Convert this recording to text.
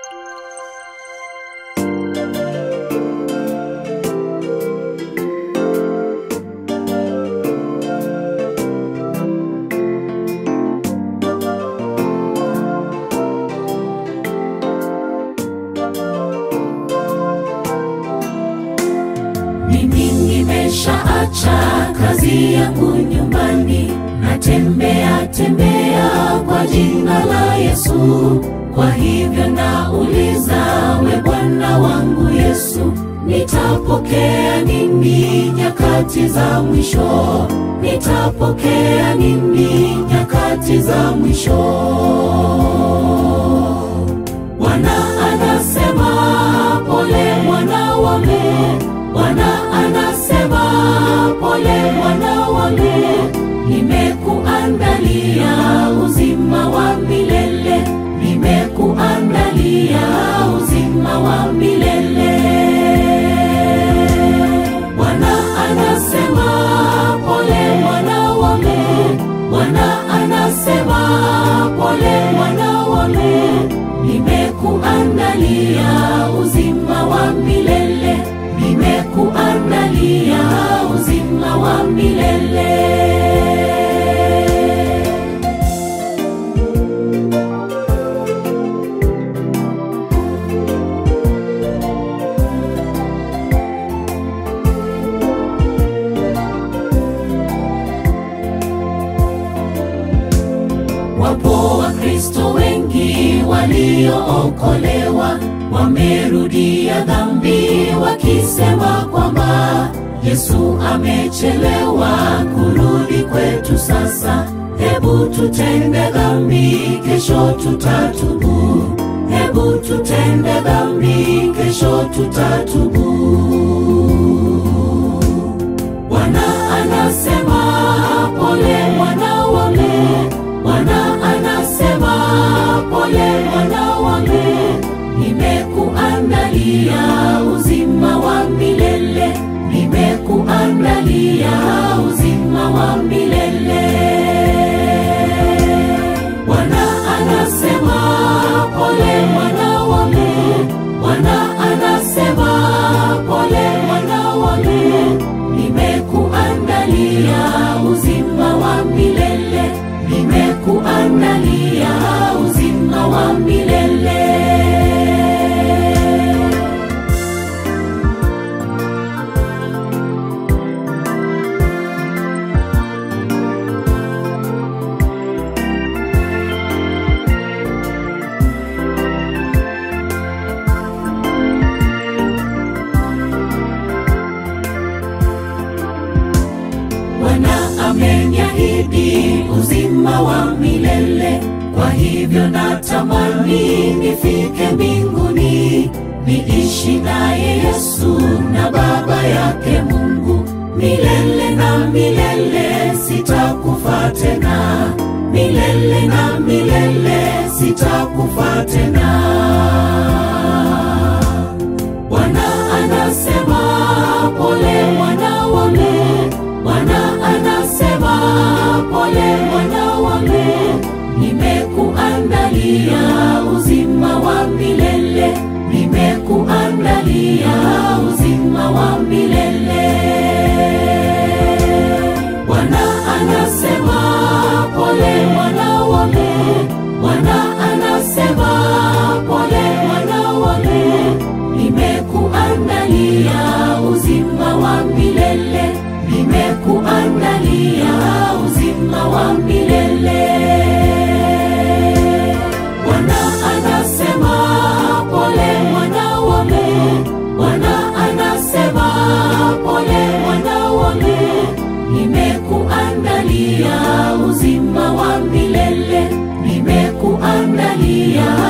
Mimi nimeshaacha kazi yangu nyumbani, natembea tembea kwa jina la Yesu. Kwa hivyo nauliza, we Bwana wangu Yesu, nitapokea nini nyakati za mwisho? Nitapokea nini nyakati za mwisho? Bwana anasema pole mwana wangu, Bwana anasema pole mwana wangu, nimekuandalia uzima wa milele, nimekuandalia uzima wa milele. Bwana anasema pole mwana wangu, Bwana anasema pole mwana wangu, nimekuandalia uzima wa milele, nimekuandalia uzima wa milele. Wapo Wakristo wengi waliookolewa wamerudia dhambi wakisema kwamba Yesu amechelewa kurudi kwetu sasa. Hebu tutende dhambi, kesho tutatubu. Hebu tutende dhambi, kesho tutatubu. Bwana anasema pole mwana wangu, Bwana anasema pole mwana wangu, nimekuandalia uzima wa milele, nimekuandalia uzima wa milele. Bwana anasema pole mwana wangu, Bwana anasema pole mwana wangu, nimekuandalia uzima wa milele, nimekuandalia uzima wa milele. Bwana ameniahidi uzima wa milele, kwa hivyo natamani nifike mbinguni, niishi naye Yesu na Baba yake Mungu milele na milele, sitakufa tena, milele na milele, sitakufa tena. Bwana anasema pole mwana wangu, Bwana anasema pole mwana wangu, nimekuandalia uzima wa milele, nimekuandalia uzima wa milele. Bwana anasema pole mwana wangu, Bwana anasema pole mwana wangu, nimekuandalia uzima wa milele, nimekuandalia uzima wa milele. Bwana anasema pole mwana wangu, Bwana anasema pole mwana wangu, nimekuandalia uzima wa milele, nimekuandalia